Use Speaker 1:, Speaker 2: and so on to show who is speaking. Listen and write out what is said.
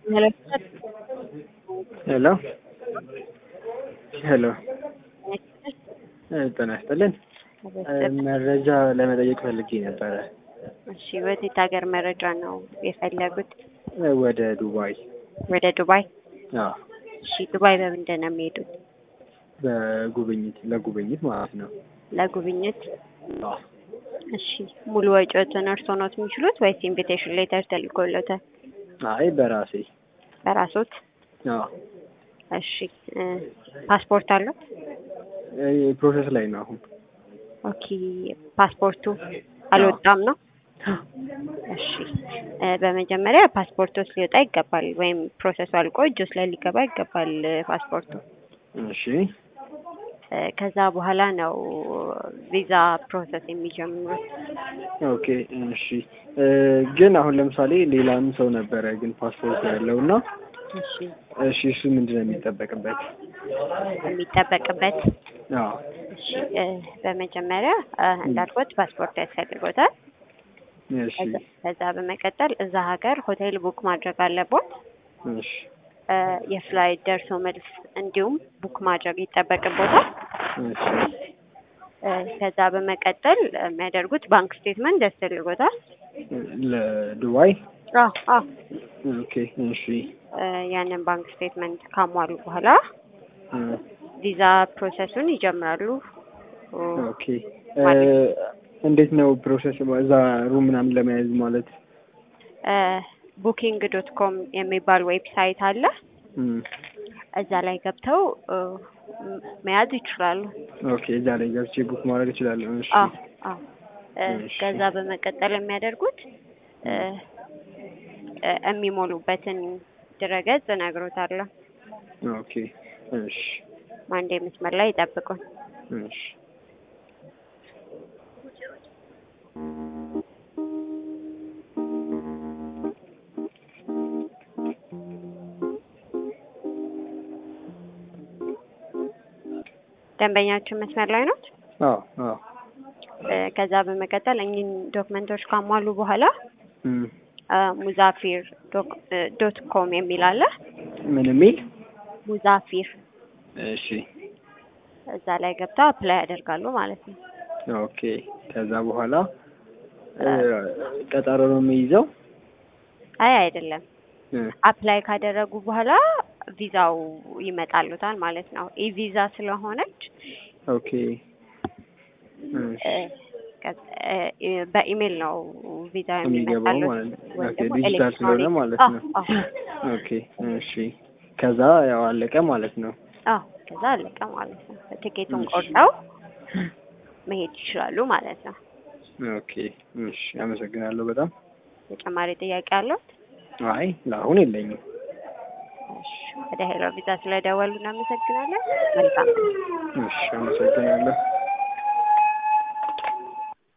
Speaker 1: ሄሎ ሄሎ ጤና ይስጥልን። መረጃ ለመጠየቅ ፈልጌ ነበረ።
Speaker 2: እሺ፣ ወዴት ሀገር መረጃ ነው የፈለጉት?
Speaker 1: ወደ ዱባይ።
Speaker 2: ወደ ዱባይ?
Speaker 1: አዎ፣
Speaker 2: እሺ፣ ዱባይ በምንድን ነው የሚሄዱት?
Speaker 1: በጉብኝት ለጉብኝት ማለት ነው።
Speaker 2: ለጉብኝት?
Speaker 1: አዎ።
Speaker 2: እሺ፣ ሙሉ ወጪዎትን እርስዎ ነው የሚችሉት ወይስ ኢንቪቴሽን ሌተር ተልኮሎታል?
Speaker 1: አይ በራሴ
Speaker 2: በራሶት?
Speaker 1: አዎ።
Speaker 2: እሺ፣ ፓስፖርት አሉት?
Speaker 1: ፕሮሰስ ላይ ነው አሁን።
Speaker 2: ኦኬ፣ ፓስፖርቱ አልወጣም ነው? እሺ፣ በመጀመሪያ ፓስፖርቶች ሊወጣ ይገባል፣ ወይም ፕሮሰሱ አልቆ እጆች ላይ ሊገባ ይገባል ፓስፖርቱ።
Speaker 1: እሺ
Speaker 2: ከዛ በኋላ ነው ቪዛ ፕሮሰስ የሚጀምሩት።
Speaker 1: ኦኬ እሺ። ግን አሁን ለምሳሌ ሌላም ሰው ነበረ ግን ፓስፖርት ያለው እና
Speaker 2: እሺ
Speaker 1: እሺ እሱ ምንድን ነው የሚጠበቅበት?
Speaker 2: የሚጠበቅበት
Speaker 1: አዎ
Speaker 2: እሺ በመጀመሪያ እንዳልኩት ፓስፖርት ያስፈልጎታል።
Speaker 1: እሺ
Speaker 2: ከዛ በመቀጠል እዛ ሀገር ሆቴል ቡክ ማድረግ አለቦት።
Speaker 1: እሺ
Speaker 2: የፍላይት ደርሶ መልስ እንዲሁም ቡክ ማድረግ ይጠበቅቦታል።
Speaker 1: እሺ
Speaker 2: ከዛ በመቀጠል የሚያደርጉት ባንክ ስቴትመንት ያስፈልጎታል።
Speaker 1: ለዱባይ
Speaker 2: አዎ አዎ
Speaker 1: ኦኬ እሺ
Speaker 2: ያንን ባንክ ስቴትመንት ካሟሉ በኋላ ቪዛ ፕሮሰሱን ይጀምራሉ።
Speaker 1: ኦኬ እንዴት ነው ፕሮሰስ እዛ ሩም ምናምን ለመያዝ ማለት?
Speaker 2: ቡኪንግ ዶት ኮም የሚባል ዌብሳይት አለ። እዛ ላይ ገብተው መያዝ ይችላሉ።
Speaker 1: ኦኬ እዛ ላይ ገብቼ ቡክ ማድረግ እችላለሁ። እሺ
Speaker 2: አዎ አዎ። ከዛ በመቀጠል የሚያደርጉት የሚሞሉበትን ድረገጽ እነግሮታለሁ።
Speaker 1: ኦኬ እሺ
Speaker 2: አንዴ መስመር ላይ ይጠብቁን።
Speaker 1: እሺ
Speaker 2: ደንበኛችን መስመር ላይ ነው።
Speaker 1: አዎ አዎ
Speaker 2: ከዛ በመቀጠል እኚህን ዶክመንቶች ካሟሉ በኋላ
Speaker 1: እም
Speaker 2: ሙዛፊር ዶት ኮም የሚል አለ።
Speaker 1: ምን የሚል
Speaker 2: ሙዛፊር
Speaker 1: እሺ
Speaker 2: እዛ ላይ ገብተው አፕላይ ያደርጋሉ ማለት ነው።
Speaker 1: ኦኬ ከዛ በኋላ ቀጠሮ ነው የሚይዘው?
Speaker 2: አይ አይደለም።
Speaker 1: እ
Speaker 2: አፕላይ ካደረጉ በኋላ ቪዛው ይመጣሉታል ማለት ነው። ኢ ቪዛ ስለሆነች
Speaker 1: ኦኬ እሺ
Speaker 2: በኢሜል ነው ቪዛ
Speaker 1: የሚገባው
Speaker 2: የሚመጣሉት
Speaker 1: ማለት ነው።
Speaker 2: ወይም
Speaker 1: ኦኬ
Speaker 2: ደግሞ
Speaker 1: ዲጂታል ስለሆነ
Speaker 2: ኤሌክትሮኒክ።
Speaker 1: ማለት ነው።
Speaker 2: አዎ
Speaker 1: ኦኬ እሺ ከዛ ያው አለቀ ማለት ነው።
Speaker 2: አዎ ከዛ አለቀ ማለት ነው። ቲኬቱን
Speaker 1: እሺ።
Speaker 2: ቆርጠው መሄድ ይችላሉ ማለት ነው።
Speaker 1: ኦኬ እሺ አመሰግናለሁ በጣም።
Speaker 2: ተጨማሪ ጥያቄ አለው?
Speaker 1: አይ ለአሁን የለኝም።
Speaker 2: እሺ ወደ ሄሎ ቪዛ ስለደወሉ እናመሰግናለን። መልካም
Speaker 1: እሺ አመሰግናለሁ።